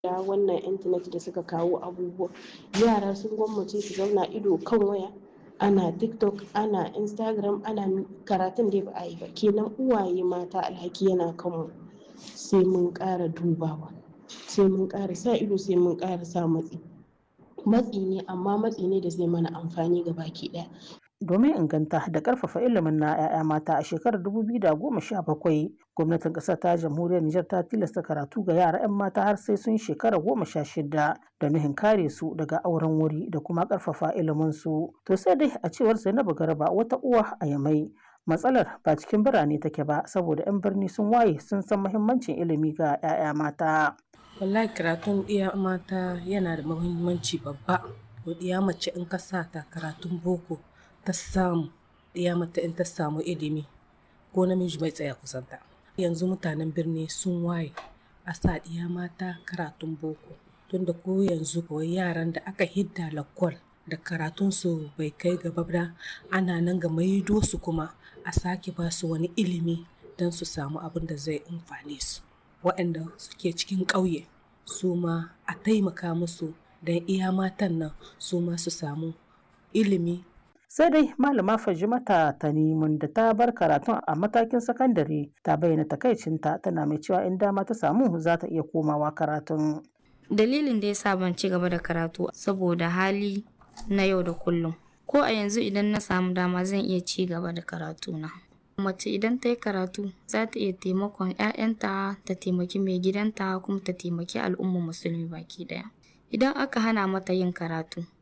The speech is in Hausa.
da wannan intanet da suka kawo abubuwa yara sun gwammace su zauna ido kan waya ana tiktok ana instagram ana karatun da ba a yi ba kenan uwaye mata alhaki yana kanmu sai mun ƙara dubawa sai mun ƙara sa ido sai mun ƙara sa matsi matsi ne amma matsi ne da zai mana amfani ga baki ɗaya domin inganta da karfafa ilimin na 'ya'ya mata a shekarar 2017 gwamnatin ƙasar ta jamhuriyar Nijar ta tilasta karatu ga yara 'yan mata har sai sun shekara goma sha shida da nuhin kare su daga auren wuri da kuma karfafa ilimin su to sai dai a cewar Zainabu Garba wata uwa a Yamai matsalar ba cikin birane take ba saboda 'yan birni sun waye sun san muhimmancin ilimi ga 'ya'ya mata wallahi karatun iya mata yana da muhimmanci babba iya mace in ka sa ta karatun boko ta samu ɗiya mata in ta samu ilimi ko namiji bai tsaya kusanta yanzu mutanen birni sun waye a sa ɗiya mata karatun boko tunda ko yanzu kawai yaran da aka hidda lakwal da karatunsu bai kai gaba ba ana nan ga maido su kuma a sake ba su wani ilimi don su samu abin da zai amfane su waɗanda suke cikin ƙauye su ma a taimaka musu don iya matan nan su ma su samu ilimi sai dai malama fajimata tanimun da ta bar karatun a matakin sakandare ta bayyana takaicinta tana mai cewa in dama ta samu za ta iya komawa karatun dalilin da ya sa ban ci gaba da karatu saboda hali na yau da kullum ko a yanzu idan na samu dama zan iya ci gaba da karatuna mace idan ta yi karatu za ta iya taimakon 'ya'yanta ta taimaki mai gidanta kuma ta taimaki al'ummar musulmi baki daya idan aka hana mata yin karatu